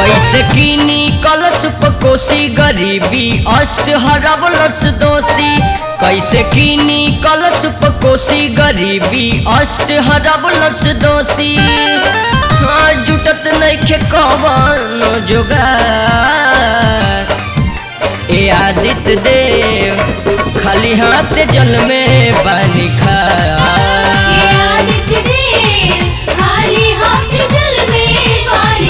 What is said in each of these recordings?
कैसे कीनी कलश कोसी गरीबी अष्ट हरबलस दोषी कैसे कीनी कलश कोसी गरीबी अष्ट हरबलस दोषी हाँ जुटत नइखे कवन जोगार ए आदित्य देव खाली हाथ जल में पानी खा ये आदित्य देव खाली हाथ जल में पानी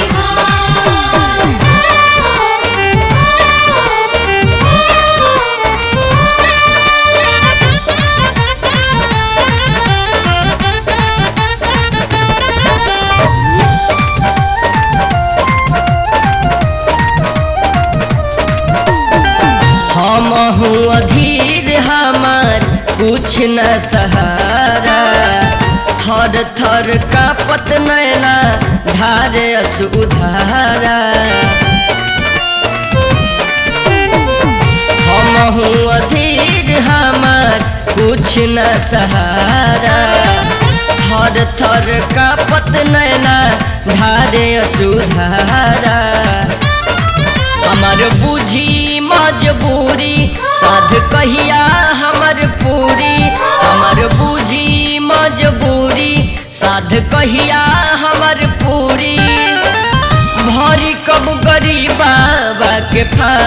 हम हूँ अधीर हमार कुछ न सहारा थर थर का पत नैना धार अस उधारा हम हूँ अधीर हमार कुछ न सहारा थर थर का पत नैना धारे असुधारा हमर बुझी मजबूरी साध कहिया हमर पूरी हमर बुझी मजबूरी साध कहिया हमर पूरी भरी कब गरीब बाबा के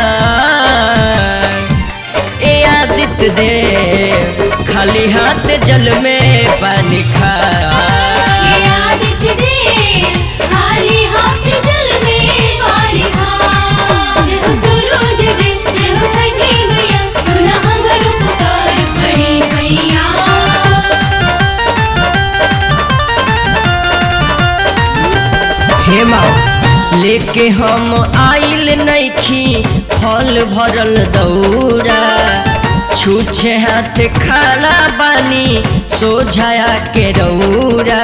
फार ए आदित्य देव खाली हाथ जल में पानी खा ये आदित्य देव खाली हाथ जल में पानी जय हो सूरज देव जय हो छठी मैया सुना हमर पुकार बड़ी मैया हे माँ लेके हम आइल नइखी फल भरल दौरा छूछे हाथ खाना बानी सोझाया के रौरा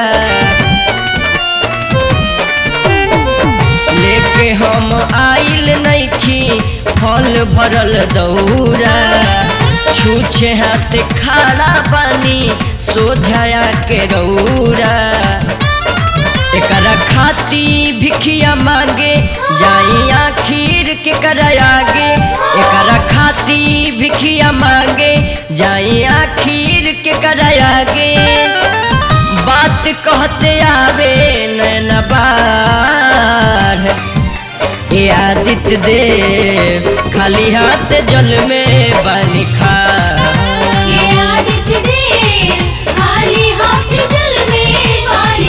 लेके हम आइल नइखी फल भरल दौरा छूछे हाथ खाना बानी सोझाया के रौरा एकरा खाती भिखिया मांगे जाई आखिर के करायागे एकरा खाती भिखिया मांगे जाई आखिर के करायागे बात कहते आवे नैना बार ए आदित्य देव खाली हाथ जल में पानी खा ये आदित्य देव खाली हाथ जल में पानी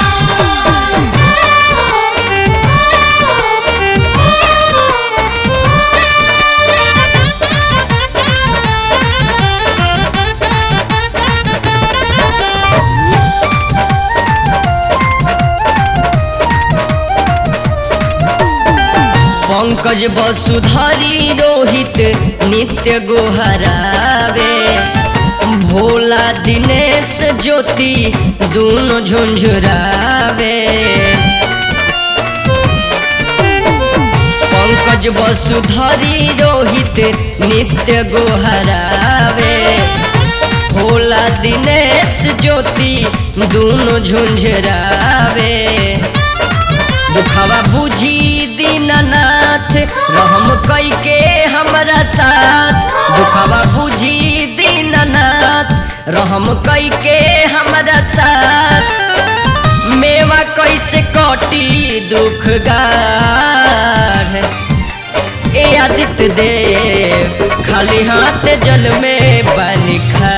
पंकज वसुधरी रोहित नित्य गोहरावे भोला दिनेश ज्योति दोनों झुंझुरावे पंकज वसुधरी रोहित नित्य गोहरावे भोला दिनेश ज्योति दोनों झुंझुरावे दुखवा बुझी दीननाथ रहम कई के हमरा साथ दुखवा बुझी दीननाथ रहम कई के हमरा साथ मेवा कैसे कटी दुख गार ए आदित्य देव खाली हाथ जल में पानी खा